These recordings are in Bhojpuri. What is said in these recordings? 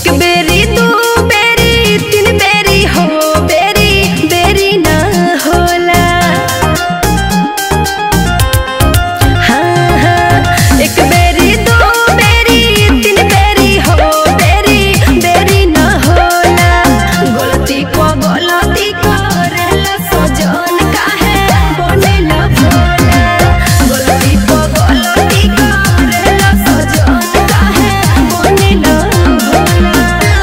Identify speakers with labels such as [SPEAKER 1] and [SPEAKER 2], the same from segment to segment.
[SPEAKER 1] एक बेरी दू बेरी तीन बेरी हो बेरी बेरी ना होला हाँ हाँ एक बेरी दू बेरी तीन बेरी हो बेरी बेरी ना होला गलती को गलती करेला सजन काहे बनेला भोला गलती को गलती करेला सजन काहे बनेला भोला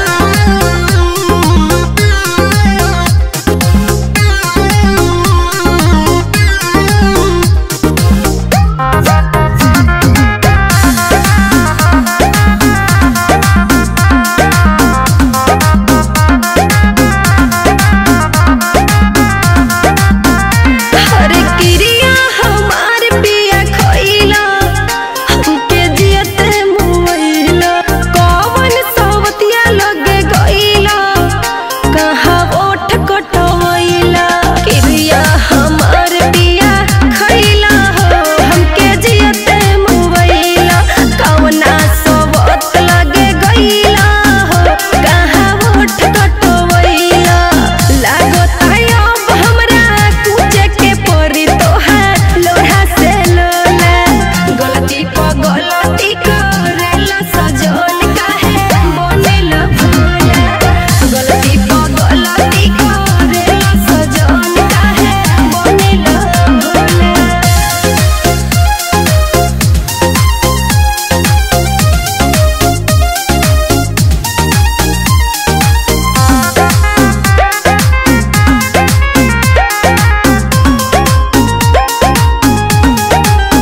[SPEAKER 1] हरे क्रिया हमार पिया खइला हमके जियत मुइला कवन सवतिया लगे गइला कहाँ ओठ कटवइला क्रिया हमार पिया खइला हो हमके जियत मुइला कवना सवत लगे गइला हो कहाँ ओठ कटवइला लागत अब हमरा पूछे के पड़ी तोहार लोढ़ा से लोला गलती प गलती करेला सजन काहे बनेला भोला गलती प गलती करेला सजन काहे बनेला भोला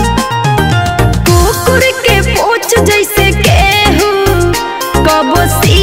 [SPEAKER 1] कुकुर के पोछ जैसे केहू कबो सी